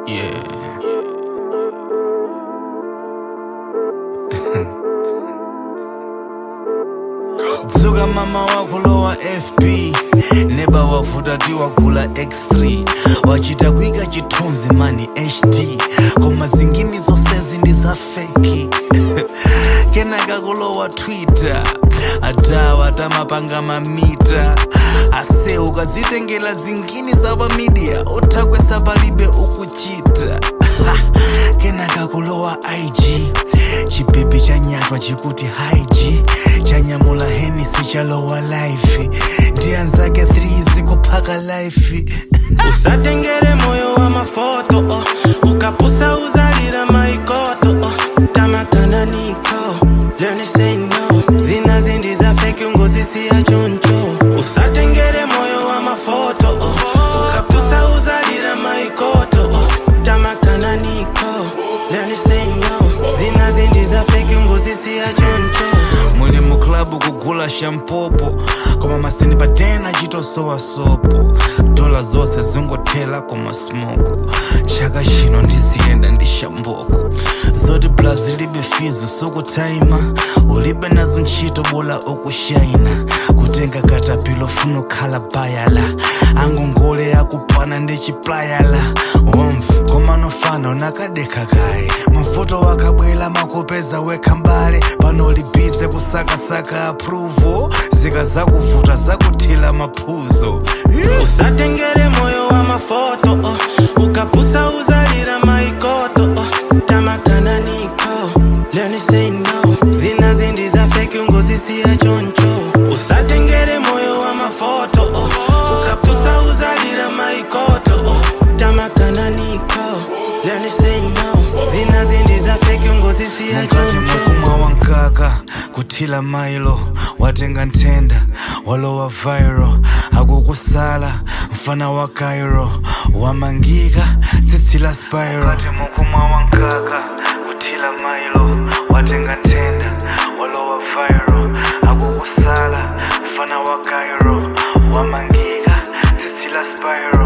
Yeah. dzuka mama wako lowa fb neba wavuta ti wagula x3 wachita kuika chithunzi mani hd koma zingini zonsezi ndi za feki kenaka kulowa twitter adawa tamapanga mamita ase ukazitengela zingini za pamidia uthakwesa palibe ukuchita kenaka kulowa ig chipepe chanyatwa chikuti haiji chanyamula henisi chalowa life ndi anzake 3 zikuphaka life usatengere moyo wa mafoto oh. ukapusa uzalira maikoto oh. tamakana niko learn to say no zina zindi za feki ungozisiya choncho usatengere moyo wa mafoto oh. ukapusa uzalira maikoto oh. tamakana niko learn to say no zina zindi za feki ungozisiya choncho muli mu klabu kugula shampopo koma masini patena chitosowa sopo dola zonse zingothela koma smoko chaka chino ndiziyenda ndi shamboko zoti blazi libe fizi sokutaima ulibe nazo ntchito bola okushaina kutenga katapilo funo khala bayala angongole akupana ndi chiplayala womf koma nofana unakadekha kaye mavuto wakabwela makupeza wekha mbale pano libize kusakasaka approval zika zakuvuta zakuthila maphuzo usatengere moyo wa mafoto oh. ukapusa uzalira maikoto oh. tamakana niko learn to say no zina zindi za feki ungozisiya choncho usatengere moyo wa mafoto oh. ukapusa uzalira maikoto oh. tamakana niko learn to say no zina zindi za feki ungozisiya mukati choncho mukumwa wankaka kuthila mailo watenga nthenda walowa viral akukusala mfana wa cairo wamangika tsitsi la spiral mukati mukumwa wankaka kuthila mailo watenga nthenda walowa viral akukusala mfana wa cairo wamangika tsitsi la spiral